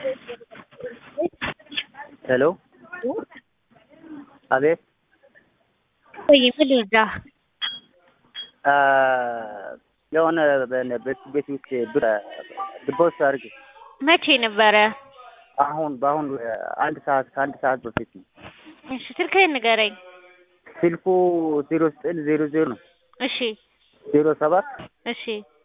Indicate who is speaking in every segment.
Speaker 1: ሄሎ አቤት
Speaker 2: ወይ ምን ልርዳህ?
Speaker 1: የሆነ ቤት ቤት ውስጥ ብር ድቦስ አድርጌ
Speaker 2: መቼ ነበረ?
Speaker 1: አሁን በአሁን አንድ ሰዓት ከአንድ ሰዓት በፊት ነው።
Speaker 2: እሺ ስልክህን ንገረኝ።
Speaker 1: ስልኩ ዜሮ ዘጠኝ ዜሮ ዜሮ ነው
Speaker 2: እሺ
Speaker 1: ዜሮ ሰባት
Speaker 2: እሺ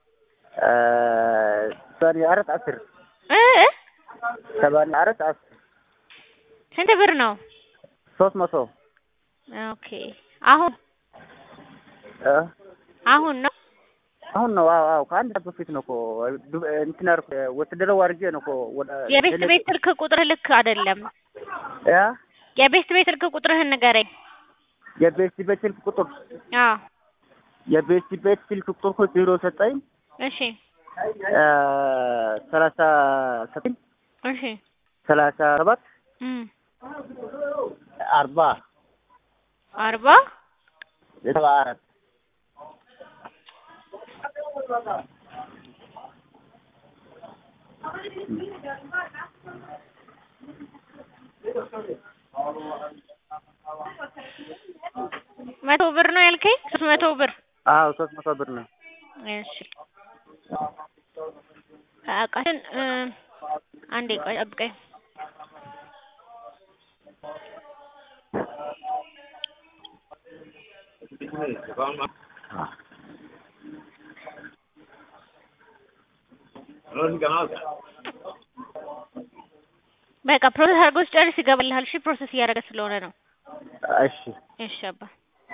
Speaker 1: ሰማንያ አራት አስር
Speaker 2: እ እ
Speaker 1: ሰማንያ አራት አስር
Speaker 2: ስንት ብር ነው?
Speaker 1: ሶስት መቶ
Speaker 2: ኦኬ አሁን
Speaker 1: እ
Speaker 2: አሁን ነው
Speaker 1: አሁን ነው። አዎ አዎ ከአንድ ሰዓት በፊት ነው እኮ እንትን አድርጎ ወትደረው አድርጌ ነው እኮ ወደ
Speaker 2: የቤት ቤት ስልክ ቁጥርህ ልክ አይደለም።
Speaker 1: ያ
Speaker 2: የቤት ቤት ስልክ ቁጥርህን ንገረኝ።
Speaker 1: የቤት ቤት ስልክ ቁጥር
Speaker 2: አዎ
Speaker 1: የቤት ቤት ስልክ ቁጥር እኮ ዜሮ ዘጠኝ
Speaker 2: እሺ
Speaker 1: ሰላሳ ዘጠኝ
Speaker 2: እሺ
Speaker 1: ሰላሳ ሰባት
Speaker 2: እም
Speaker 1: አርባ
Speaker 2: አርባ
Speaker 1: ሰባ አራት
Speaker 2: መቶ ብር ነው ያልከኝ? ሶስት መቶ ብር
Speaker 1: አዎ ሶስት መቶ ብር ነው።
Speaker 2: እሺ አቃትን አንዴ ቆይ ጠብቀኝ። በቃ ፕሮሰስ አድርጎ ሲጨርስ ይገባልሃል። እሺ ፕሮሰስ እያደረገ ስለሆነ ነው።
Speaker 1: እሺ
Speaker 2: እሺ አባ